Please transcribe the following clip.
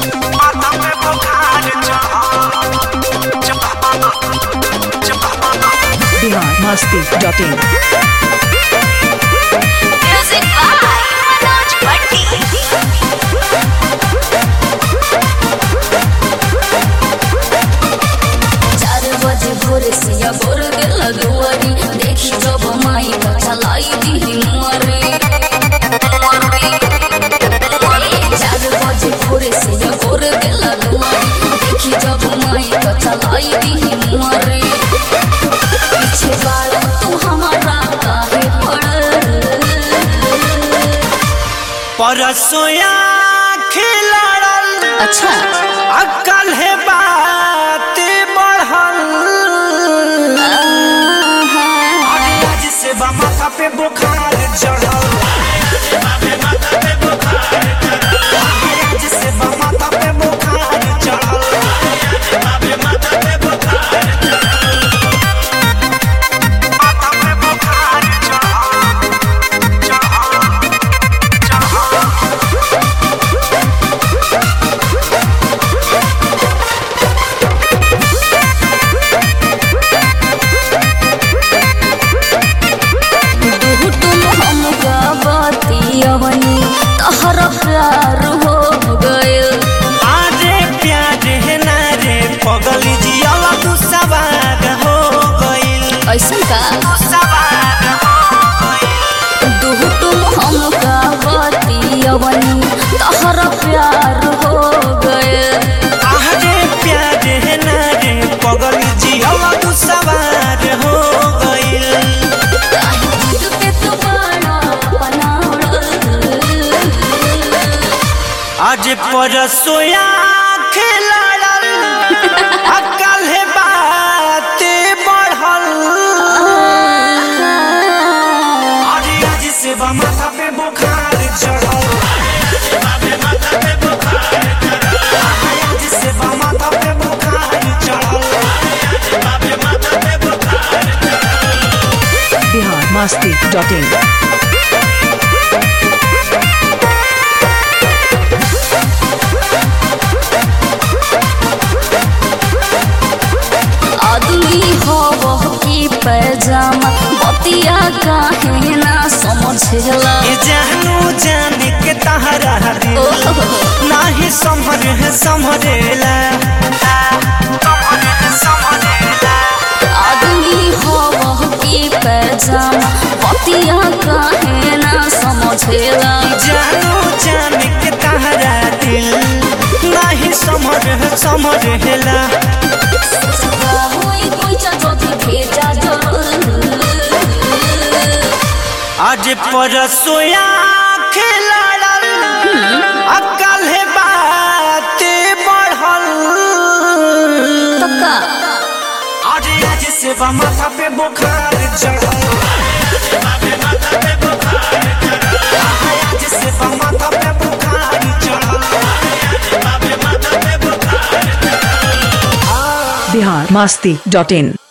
माथा पे बुखार Bihar Masti dot in Music by Manoj Bhatti. चार बजे भोरे से या भोर गेल दुआरी देखी जब माई का चलाई दी मुआरे चार बजे भोरे से या भोर गेल दुआरी देखी जब माई का चलाई दी मुआरे पीछे वाला तू हमारा काहे पड़ल परसोया खिलड़ल अच्छा अकल है बात बढ़ल आज से बा माथा पे बुखार चढ़ल आज से बा माथा पे बुखार चढ़ल माथा पे बुखार चढ़ल तुम हम बतियवनी तहर प्यार हो गइल आरे प्यार है ना रे पगली जियाला तू सवार हो गइल ऐसन का सवार हो गइल दुहु तुम हम बतियवनी तहर प्यार हो गइल आरे प्यार है ना रे पगली जियाला तू सवार हो गइल काहे जिद पे तू बड़ा बनावल आज परसोया खिलड़ल अकल है बात बढ़ल अरे आज से बा माथा पे बुखार चढ़ल आज से बा माथा पे बुखार चढ़ल बिहार मस्ती डॉट इन आदमी हो वह की पैजामा बतिया काहे ना समझला ये जानू जान के तहरा दिल नाही समझ है समझेला समझ है समझेला आदमी हो वह की पैजामा बतिया काहे ना समझेला जानू जान के तहरा दिल नाही समझ है समझेला होई कोई चाचोती भेजा जरूर आज परसोया खिलड़ल अकल है बात बढ़ल तो का आज आज से बा माथा पे बुखार चढ़ल आज से बा माथा पे बुखार चढ़ल बिहार मस्ती डॉट इन